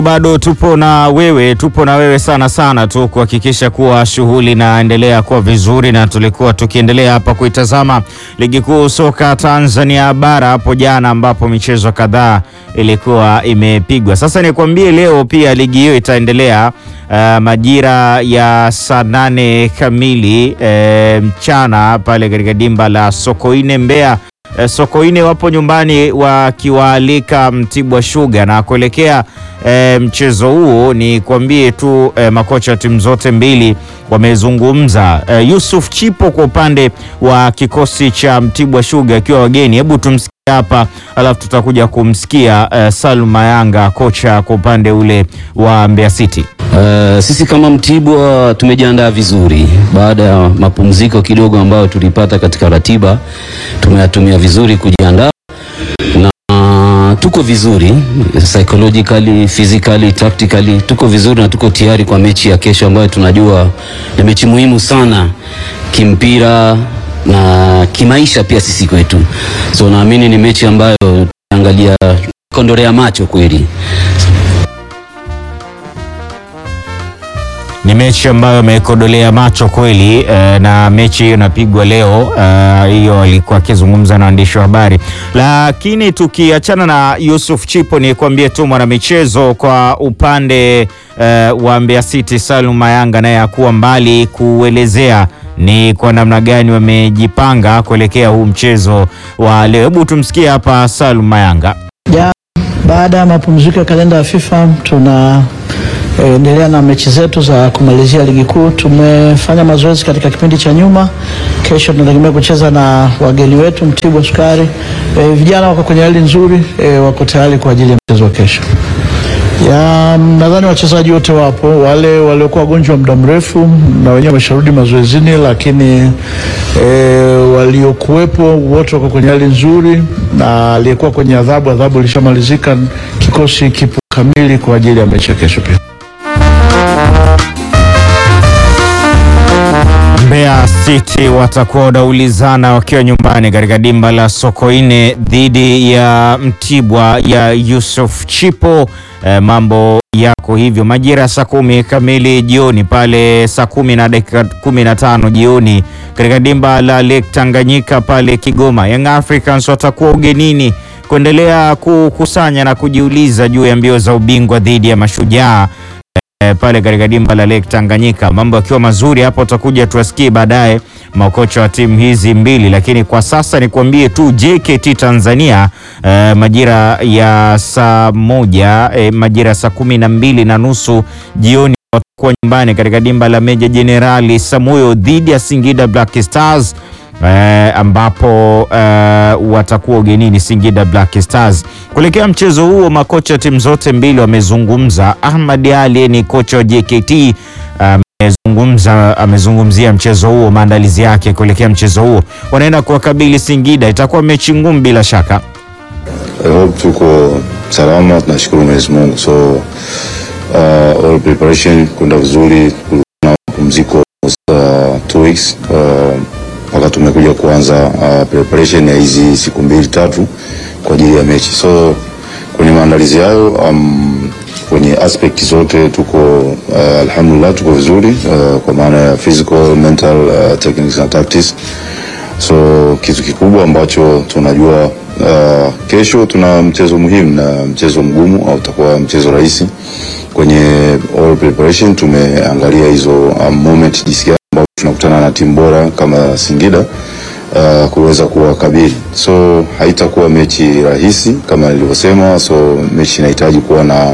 Bado tupo na wewe, tupo na wewe sana sana tu kuhakikisha kuwa shughuli inaendelea kuwa vizuri, na tulikuwa tukiendelea hapa kuitazama ligi kuu soka Tanzania bara hapo jana, ambapo michezo kadhaa ilikuwa imepigwa. Sasa nikwambie leo pia ligi hiyo itaendelea uh, majira ya saa nane kamili uh, mchana pale katika dimba la Sokoine Mbeya. Uh, Sokoine wapo nyumbani wakiwaalika Mtibwa Sugar na kuelekea E, mchezo huo ni kuambie tu e, makocha wa timu zote mbili wamezungumza. E, Yusuf Chipo kwa upande wa kikosi cha Mtibwa Sugar akiwa wageni, hebu tumsikie hapa, alafu tutakuja kumsikia e, Salum Mayanga kocha kwa upande ule wa Mbeya City. Uh, sisi kama Mtibwa tumejiandaa vizuri baada ya mapumziko kidogo ambayo tulipata katika ratiba, tumeyatumia vizuri kujiandaa na tuko vizuri psychologically, physically, tactically tuko vizuri na tuko tayari kwa mechi ya kesho ambayo tunajua ni mechi muhimu sana kimpira na kimaisha pia sisi kwetu. So naamini ni mechi ambayo tunaangalia kondolea macho kweli. Ni mechi ambayo amekodolea macho kweli eh, na mechi hiyo inapigwa leo hiyo. Uh, alikuwa akizungumza na waandishi wa habari, lakini tukiachana na Yusuf Chipo, ni kuambie tu mwanamichezo kwa upande uh, wa Mbeya City Salum Mayanga naye hakuwa mbali kuelezea ni kwa namna gani wamejipanga kuelekea huu mchezo wa leo. Hebu tumsikie hapa Salum Mayanga. Ja, baada ya mapumziko ya kalenda ya FIFA tuna endelea na mechi zetu za kumalizia ligi kuu. Tumefanya mazoezi katika kipindi cha nyuma. Kesho tunategemea kucheza na wageni wetu Mtibwa Sukari. E, vijana wako kwenye hali nzuri e, wako tayari kwa ajili ya mchezo wa kesho. Ya, nadhani wachezaji wote wapo, wale waliokuwa wagonjwa muda mrefu na wenyewe wamesharudi mazoezini, lakini e, waliokuwepo wote wako kwenye hali nzuri, na aliyekuwa kwenye adhabu, adhabu ilishamalizika. Kikosi kipo kamili kwa ajili ya mechi ya kesho pia. Mbeya City watakuwa wanaulizana wakiwa nyumbani katika dimba la Sokoine dhidi ya Mtibwa ya Yusuf Chipo. E, mambo yako hivyo majira saa kumi kamili jioni pale saa kumi na dakika kumi na tano jioni katika dimba la Lake Tanganyika pale Kigoma. Young Africans watakuwa ugenini kuendelea kukusanya na kujiuliza juu ya mbio za ubingwa dhidi ya Mashujaa e, pale katika dimba la Lake Tanganyika. Mambo yakiwa mazuri hapo, utakuja tuwasikie baadaye makocha wa timu hizi mbili, lakini kwa sasa nikuambie tu JKT Tanzania e, majira ya saa moja e, majira ya saa kumi na mbili na nusu jioni watakuwa nyumbani katika dimba la Meja Jenerali Samuyo dhidi ya Singida Black Stars. Eh, ambapo eh, watakuwa ugenini Singida Black Stars. Kuelekea mchezo huo, makocha timu zote mbili wamezungumza. Ahmad Ali ni kocha wa JKT amezungumza, amezungumzia mchezo huo, maandalizi yake kuelekea mchezo huo. Wanaenda kuwakabili Singida, itakuwa mechi ngumu bila shaka. I hope tuko salama, tunashukuru Mwenyezi Mungu. So uh, all preparation kwenda vizuri, kulikuwa na mapumziko uh, two weeks mpaka uh, tumekuja kuanza uh, preparation ya hizi siku mbili tatu kwa ajili ya mechi. So kwenye maandalizi hayo um, kwenye aspect zote tuko uh, alhamdulillah tuko vizuri uh, kwa maana ya physical, mental, uh, techniques na tactics. So kitu kikubwa ambacho tunajua uh, kesho tuna mchezo muhimu na mchezo mgumu au utakuwa mchezo rahisi. Kwenye all preparation tumeangalia hizo um, moment jinsi gani ambavyo tunakutana na timu bora kama Singida uh, kuweza kuwakabili. So haitakuwa mechi rahisi kama nilivyosema. So mechi inahitaji kuwa na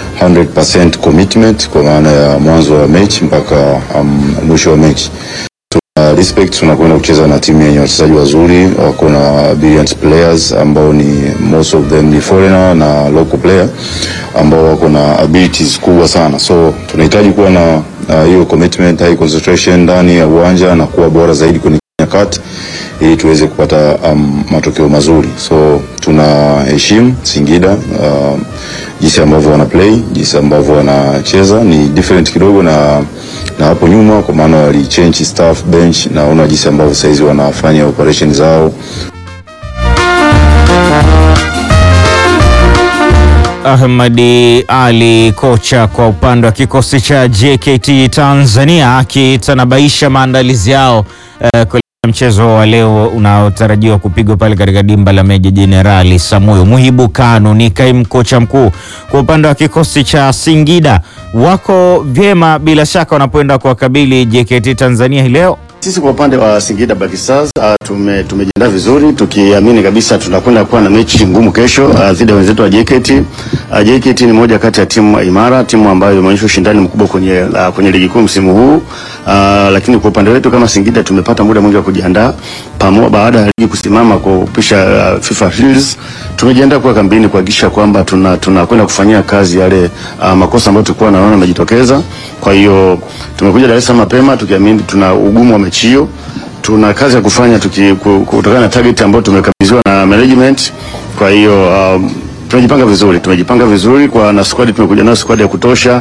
100% commitment kwa maana ya mwanzo wa mechi mpaka um, mwisho wa mechi. Tuna respect, tunakwenda kucheza na timu yenye wachezaji wazuri, wako na brilliant players ambao ni most of them ni foreigner na local player ambao wako na abilities kubwa sana. So tunahitaji kuwa na hiyo uh, commitment, high concentration ndani ya uwanja na kuwa bora zaidi kwenye nyakati ili tuweze kupata um, matokeo mazuri. So tunaheshimu Singida uh, jinsi ambavyo wana play, jinsi ambavyo wanacheza ni different kidogo na na hapo nyuma, kwa maana wali change staff bench, naona jinsi ambavyo saizi wanafanya operation zao Ahmadi Ali, kocha kwa upande wa kikosi cha JKT Tanzania, akitanabaisha maandalizi yao eh, kuelekea mchezo wa leo unaotarajiwa kupigwa pale katika dimba la Meja Jenerali Samuyo. Muhibu Kanu ni kaimu kocha mkuu kwa upande wa kikosi cha Singida. Wako vyema bila shaka wanapoenda kuwakabili JKT Tanzania hii leo. Sisi kwa upande wa Singida Black Stars uh, tume tumejiandaa vizuri tukiamini kabisa tunakwenda kuwa na mechi ngumu kesho uh, dhidi ya wenzetu wa JKT. Uh, JKT ni moja kati ya timu imara, timu ambayo imeonyesha ushindani mkubwa kwenye uh, kwenye ligi kuu msimu huu. Uh, lakini kwa upande wetu kama Singida tumepata muda mwingi wa kujiandaa pamoja baada ya ligi kusimama kwa kupisha uh, FIFA Heroes. Tumejiandaa kwa kambini kuhakikisha kwamba tuna tunakwenda kufanyia kazi yale uh, makosa ambayo tulikuwa naona yamejitokeza. Kwa hiyo tumekuja Dar es Salaam mapema tukiamini tuna ugumu wa mechi hiyo. Tuna kazi ya kufanya tuki- ku- kutokana na target ambayo tumekabidhiwa na management. Kwa hiyo um, tumejipanga vizuri, tumejipanga vizuri kwa na squad tumekuja nayo squad ya kutosha.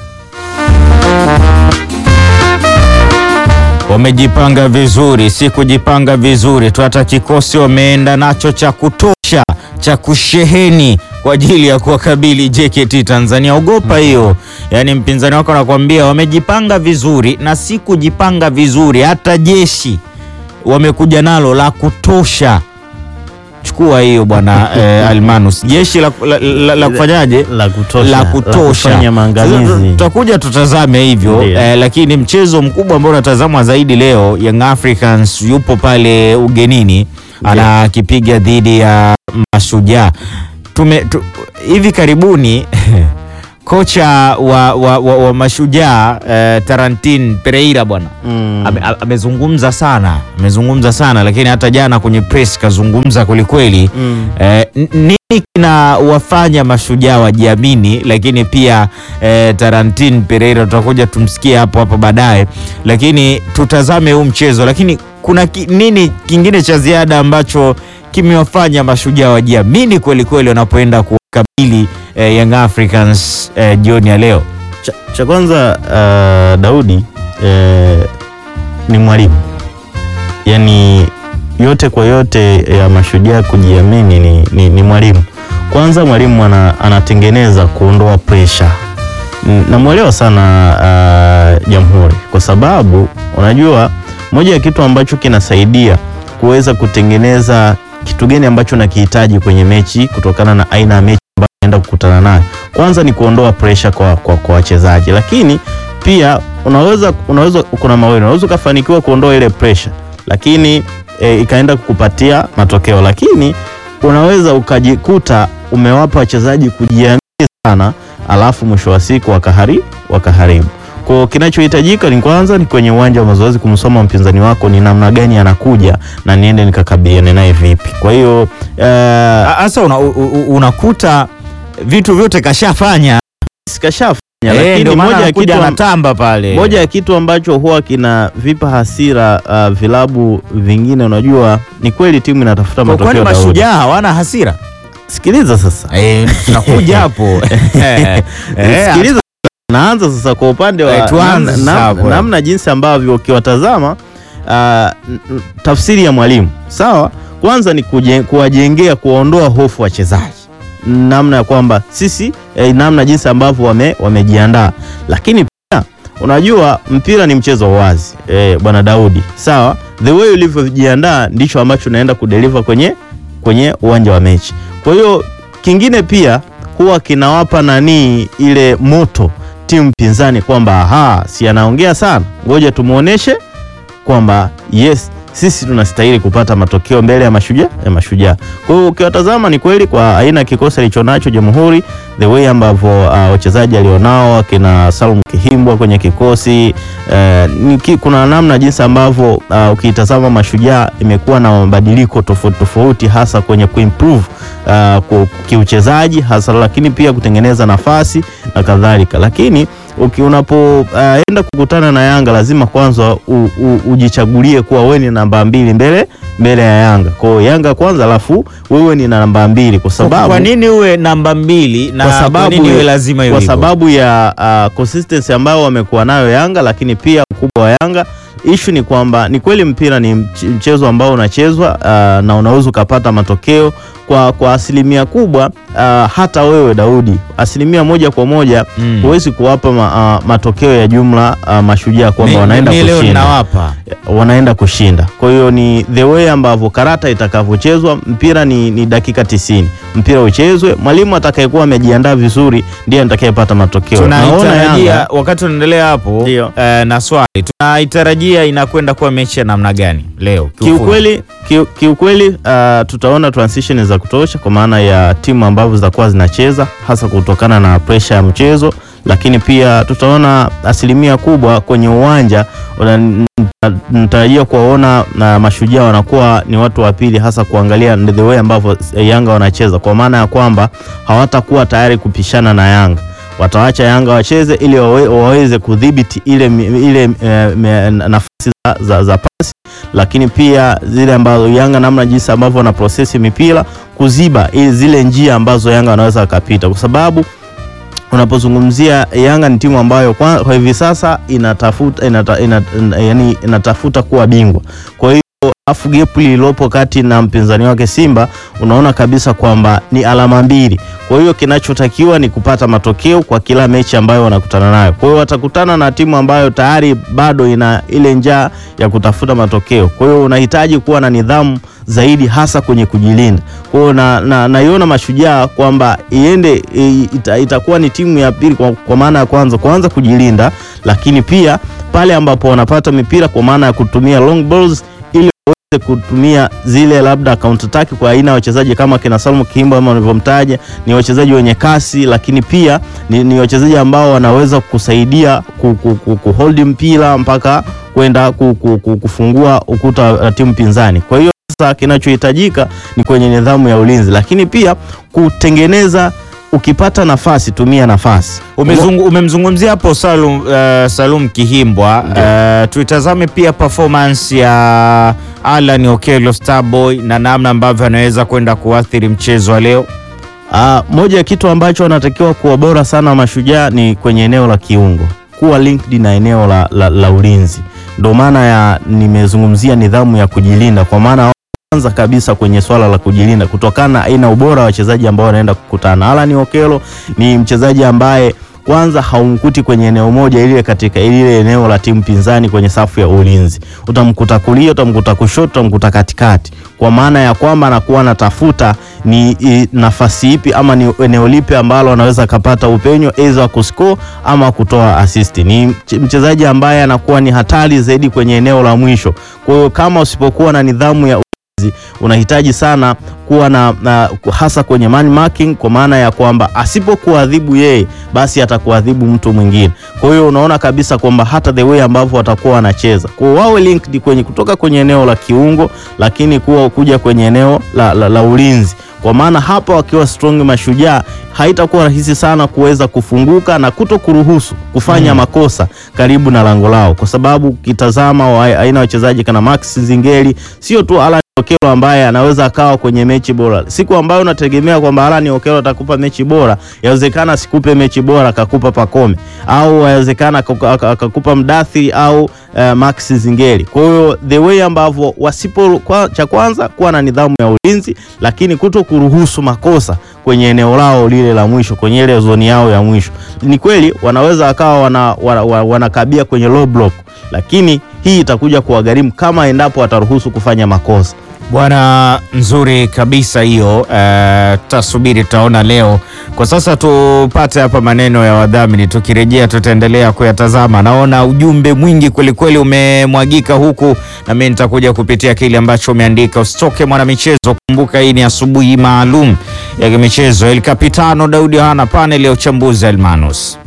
Wamejipanga vizuri, si kujipanga vizuri tu, hata kikosi wameenda nacho cha kutosha cha kusheheni kwa ajili ya kuwakabili JKT Tanzania. Ogopa hiyo, yaani mpinzani wako anakuambia wamejipanga vizuri, na si kujipanga vizuri, hata jeshi wamekuja nalo la kutosha. Chukua hiyo bwana eh, Almanus, jeshi la, la, la, la kufanyaje la kutosha, la la kutosha kufanya maangamizi. Sasa tutakuja tutazame hivyo Ndiyo. eh, lakini mchezo mkubwa ambao unatazamwa zaidi leo, Young Africans yupo pale ugenini anakipiga dhidi ya Mashujaa. Tume tu, hivi karibuni kocha wa, wa, wa, wa Mashujaa eh, Tarantin Pereira bwana Mm. ame- a- amezungumza sana amezungumza sana lakini hata jana kwenye press kazungumza kwelikweli Mm. eh, n- nini kinawafanya mashujaa wajiamini lakini pia eh, Tarantin Pereira tutakuja tumsikie hapo hapo baadaye lakini tutazame huu mchezo lakini kuna ki, nini kingine cha ziada ambacho kimewafanya mashujaa wajiamini kwelikweli wanapoenda kuwakabili eh, Young Africans eh, jioni ya leo Cha, cha kwanza uh, Daudi eh, ni mwalimu, yaani yote kwa yote ya mashujaa kujiamini ni, ni, ni mwalimu. Kwanza mwalimu ana, anatengeneza kuondoa pressure. N- Namwelewa sana uh, Jamhuri kwa sababu unajua moja ya kitu ambacho kinasaidia kuweza kutengeneza kitu gani ambacho nakihitaji kwenye mechi kutokana na aina ya mechi ambayo naenda kukutana nayo kwanza ni kuondoa pressure kwa, kwa, kwa wachezaji, lakini pia unaweza unaweza kuna mawili, unaweza ukafanikiwa kuondoa ile pressure, lakini e, ikaenda kukupatia matokeo, lakini unaweza ukajikuta umewapa wachezaji kujiamini sana, alafu mwisho wa siku wakaharibu wakaharibu. Kwa kinachohitajika ni kwanza ni kwenye uwanja wa mazoezi kumsoma mpinzani wako ni namna gani anakuja na niende nikakabiliane naye vipi. Kwa hiyo eh, hasa una, u- u- unakuta vitu vyote kashafanya sikashafanya Eh, lakini ndio maana moja ya anakuja kitu am- anatamba pale moja ya kitu ambacho huwa kinavipa hasira uh, vilabu vingine, unajua ni kweli timu inatafuta Kwa kwani matokeo. Daudi. mashujaa hawana hasira Sikiliza sasa, Eh, tunakuja hapo Eh, eh, sikiliza naanza sasa kwa upande wa Eh, tuanze namna, sasa nam- hapo. namna jinsi ambavyo ukiwatazama uh, n- n- tafsiri ya mwalimu sawa, kwanza ni kuje- kuwajengea kuwaondoa hofu wachezaji, namna ya kwamba sisi eh, namna jinsi ambavyo wame, wamejiandaa, lakini pia unajua mpira ni mchezo wa wazi eh, bwana Daudi, sawa, the way ulivyojiandaa ndicho ambacho unaenda kudeliver kwenye kwenye uwanja wa mechi. Kwa hiyo kingine pia huwa kinawapa nanii ile moto timu pinzani kwamba aha, si anaongea sana, ngoja tumuoneshe kwamba yes sisi tunastahili kupata matokeo mbele ya mashujaa ya mashujaa. Kwa hiyo ukiwatazama ni kweli kwa aina ya kikosi alichonacho Jamhuri, the way ambavyo uh, wachezaji alionao akina Salum Kihimbwa kwenye kikosi uh, ni ki, kuna namna jinsi ambavyo uh, ukiitazama mashujaa imekuwa na mabadiliko tofauti tofauti, hasa kwenye kuimprove uh, ku- kiuchezaji hasa, lakini pia kutengeneza nafasi na kadhalika, lakini uki unapoenda kukutana na Yanga lazima kwanza u, u, ujichagulie kuwa wewe ni namba mbili mbele mbele ya Yanga. Kwa hiyo Yanga kwanza, alafu wewe ni namba mbili kwa sababu kwa nini uwe namba mbili na kwa kwa sababu, nini iwe lazima iwe kwa hivyo? sababu ya uh, consistency ambayo wamekuwa nayo Yanga, lakini pia ukubwa wa Yanga. Ishu ni kwamba ni kweli mpira ni mch- mchezo ambao unachezwa uh, na unaweza ukapata matokeo kwa, kwa asilimia kubwa uh, hata wewe Daudi, asilimia moja kwa moja Mm. huwezi kuwapa ma, uh, matokeo ya jumla uh, mashujaa kwamba Mi- wanaenda mi leo kushinda ninawapa wanaenda kushinda. Kwa hiyo ni the way ambavyo karata itakavyochezwa. Mpira ni, ni dakika tisini, mpira uchezwe. Mwalimu atakayekuwa amejiandaa vizuri ndiye atakayepata matokeo. Naona tunaitarajia Yanga wakati unaendelea hapo Ndio. eh, na swali tunaitarajia inakwenda kuwa mechi ya namna gani leo kiufundi? kiukweli kiu- kiukweli uh, tutaona transition za kutosha kwa maana ya timu ambavyo zitakuwa zinacheza hasa kutokana na pressure ya mchezo, lakini pia tutaona asilimia kubwa kwenye uwanja una- nta- natarajia kuwaona na mashujaa wanakuwa ni watu wa pili, hasa kuangalia the way ambavyo Yanga wanacheza, kwa maana ya kwamba hawatakuwa tayari kupishana na Yanga wataacha Yanga wacheze ili wawe, waweze kudhibiti ile, mi- ile eh, me- nafasi za, za, za pasi lakini pia zile ambazo Yanga namna jinsi ambavyo wana prosesi mipira kuziba ili zile njia ambazo Yanga wanaweza wakapita, kwa sababu unapozungumzia Yanga ni timu ambayo kwa, kwa hivi sasa inatafuta inata, inata, yani inatafuta kuwa bingwa. Kwa hiyo afu gap lililopo kati na mpinzani wake Simba unaona kabisa kwamba ni alama mbili. Kwa hiyo kinachotakiwa ni kupata matokeo kwa kila mechi ambayo wanakutana nayo. Kwa hiyo watakutana na timu ambayo tayari bado ina ile njaa ya kutafuta matokeo. Kwa hiyo unahitaji kuwa na nidhamu zaidi hasa kwenye kujilinda. Kwa hiyo na, na, naiona mashujaa kwamba iende i- ita, itakuwa ni timu ya pili kwa, kwa maana ya kwanza kwanza kujilinda, lakini pia pale ambapo wanapata mipira kwa maana ya kutumia long balls ili waweze kutumia zile labda counter attack kwa aina ya wachezaji kama kina Salmo Kimbo ama ulivyomtaja, ni wachezaji wenye kasi, lakini pia ni, ni wachezaji ambao wanaweza kusaidia ku, ku, ku, ku hold mpira mpaka kwenda ku, ku, ku, kufungua ukuta wa timu pinzani. Kwa hiyo sasa kinachohitajika ni kwenye nidhamu ya ulinzi, lakini pia kutengeneza, ukipata nafasi tumia nafasi. Umezungu, umemzungumzia hapo Salum, uh, Salum Kihimbwa. Uh, tuitazame pia performance ya Alan Okello Starboy na namna ambavyo anaweza kwenda kuathiri mchezo wa leo. Ah, moja ya kitu ambacho wanatakiwa kuwa bora sana mashujaa ni kwenye eneo la kiungo, kuwa linked na eneo la, la, la ulinzi. Ndio maana ya nimezungumzia nidhamu ya kujilinda, kwa maana kwanza kabisa kwenye swala la kujilinda, kutokana na aina ubora wa wachezaji ambao wanaenda kukutana. Alan Okello ni mchezaji ambaye kwanza haumkuti kwenye eneo moja ile katika ile eneo la timu pinzani kwenye safu ya ulinzi. Utamkuta kulia, utamkuta kushoto, utamkuta katikati, kwa maana ya kwamba anakuwa anatafuta ni i, nafasi ipi ama ni eneo lipi ambalo anaweza akapata upenyo aidha wa kuscore ama kutoa assist. Ni mche- mchezaji ambaye anakuwa ni hatari zaidi kwenye eneo la mwisho. Kwa hiyo kama usipokuwa na nidhamu ya ulinzi, unahitaji sana kuwa na, na hasa kwenye man marking, kwa maana ya kwamba asipokuadhibu yeye basi atakuadhibu mtu mwingine. Kwa hiyo unaona kabisa kwamba hata the way ambavyo watakuwa wanacheza kwa hiyo wawe linked kwenye kutoka kwenye eneo la kiungo, lakini kuwa kuja kwenye eneo la, la, la ulinzi kwa maana hapa wakiwa strong mashujaa haitakuwa rahisi sana kuweza kufunguka na kuto kuruhusu kufanya makosa karibu na lango lao, kwa sababu ukitazama wa- aina ya wachezaji kana Max Zingeli, sio tu Alan Okello ambaye anaweza akawa kwenye mechi bora. Siku ambayo unategemea kwamba Alan Okello atakupa mechi bora, yawezekana asikupe mechi bora akakupa Pakome, au yawezekana akaku- aka- akakupa Mdathi au uh, Max Zingeli. Kwa hiyo the way ambavyo wasipo kwa, cha kwanza kuwa na nidhamu ya ulinzi, lakini kuto kuruhusu makosa kwenye eneo lao lile la mwisho, kwenye ile zoni yao ya mwisho. Ni kweli wanaweza wakawa wana, wana, wana, wanakabia kwenye low block, lakini hii itakuja kuwagharimu kama endapo wataruhusu kufanya makosa. Bwana, nzuri kabisa hiyo. Uh, tutasubiri tutaona leo. Kwa sasa tupate hapa maneno ya wadhamini, tukirejea tutaendelea kuyatazama. Naona ujumbe mwingi kwelikweli umemwagika huku, na mimi nitakuja kupitia kile ambacho umeandika. Usitoke mwanamichezo, kumbuka hii ni asubuhi maalum ya michezo. El Capitano Daudi hana panel ya uchambuzi Almanus.